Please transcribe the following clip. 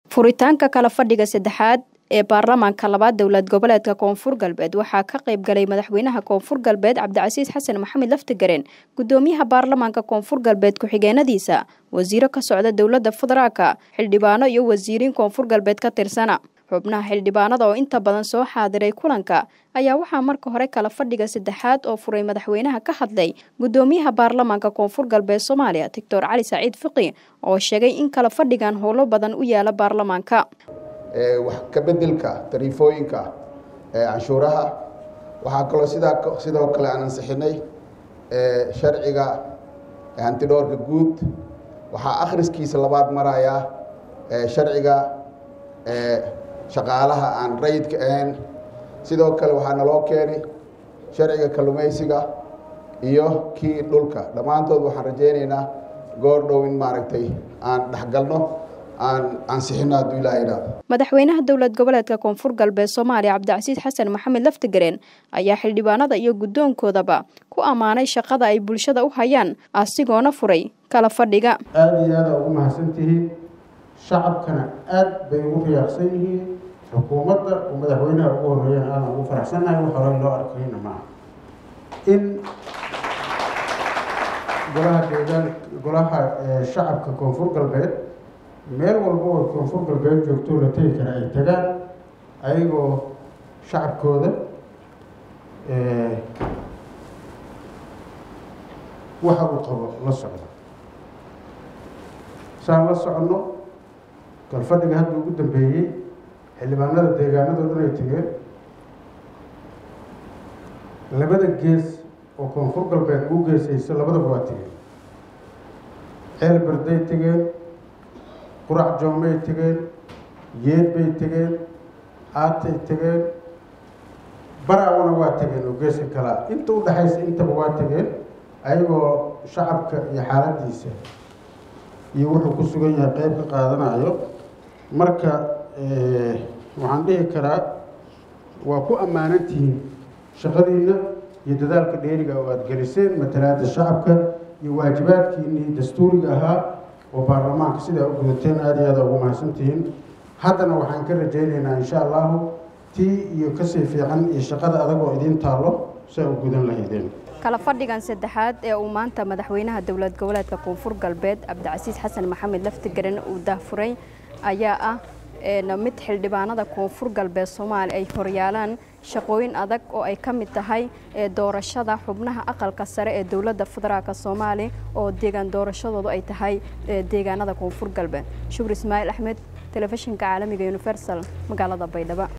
furitaanka kala fadhiga saddexaad ee baarlamaanka labaad dowlad goboleedka koonfur galbeed waxaa ka qayb galay madaxweynaha koonfur galbeed cabdicasiis xasan maxamed laftigareen gudoomiyaha baarlamaanka koonfur galbeed ku-xigeenadiisa wasiiro ka socda dowladda federaalka xildhibaano iyo wasiiriin koonfur galbeed ka tirsana xubnaha xildhibaanada oo inta badan soo xaadiray kulanka ayaa waxaa marka hore kala fadhiga saddexaad oo furay madaxweynaha ka hadlay gudoomiyaha baarlamaanka koonfur galbeed soomaaliya doctor cali saciid fiqi oo sheegay in kala fadhigan howlo badan u yaala baarlamaanka wax ka bedelka tariifooyinka canshuuraha waxaa kaloo sidaa sidoo kale aan ansixinay sharciga hantidhoorka guud waxaa akhriskiisa labaad marayaa sharciga shaqaalaha aan rayidka ahayn sidoo kale waxaa naloo keenay sharciga kallumaysiga iyo kii dhulka dhammaantood waxaan rajaynaynaa goor dhow in maaragtay aan dhexgalno madaxweynaha dowlad goboleedka koonfur galbeed soomaaliya cabdicasiis xasan maxamed laftigareen ayaa xildhibaanada iyo guddoonkoodaba ku ammaanay shaqada ay bulshada u hayaan asigoona furay kala fadhiga aada iyo aada ugu mahadsantihiin shacabkana aad bay ugu riyaaqsan yihiin xukuumadda oo madaxweynaha ugu horreeyana aadan ugu faraxsannahay wax horey loo arkayna maaha in golaha deegaan golaha shacabka koonfur galbeed meel walba oo koonfur galbeed joogto la tegi kara ay tagaan ayagoo shacabkooda waxa uu qabo la socdo saan la soconno galfadhiga hadda ugu dambeeyey xildhibaanada deegaanado dhan ay tegeen labada gees oo koonfur galbeed ugu geesayso labadaba waa tegeen ceel barday tegeen qurac joomay tegeen geed bay tegeen aatay tegeen baraawana waa tegeen oo geeska kalaa inta u dhexaysa intaba waa tegeen ayagoo shacabka iyo xaaladiisa iyo wuxuu ku sugan yahay qeyb ka qaadanayo marka waxaan dhihi karaa waa ku ammaanantihiin shaqadiina iyo dadaalka dheeriga oo aada geliseen matalaada shacabka iyo waajibaadkiinii dastuuriga ahaa oo baarlamaanka sidaa u gudateen aada iyo aada ugu mahadsantihiin haddana waxaan ka rajaynaynaa insha allahu tii iyo kasii fiican iyo shaqada adag oo idiin taallo saa u gudan lahaydeen kala fadhigan saddexaad ee uu maanta madaxweynaha dowlad goboleedka koonfur galbeed cabdicasiis xasan maxamed laftigaran uu dahfuray ayaa ah mid xildhibaanada koonfur galbeed soomaaliya ay horyaalaan shaqooyin adag oo ay ka mid tahay doorashada xubnaha aqalka sare ee dowladda federaalk soomaaliya oo deegaan doorashadoodu ay tahay deegaanada koonfur galbeed shukri ismaaciil axmed telefishinka caalamiga universal magaalada baydhabo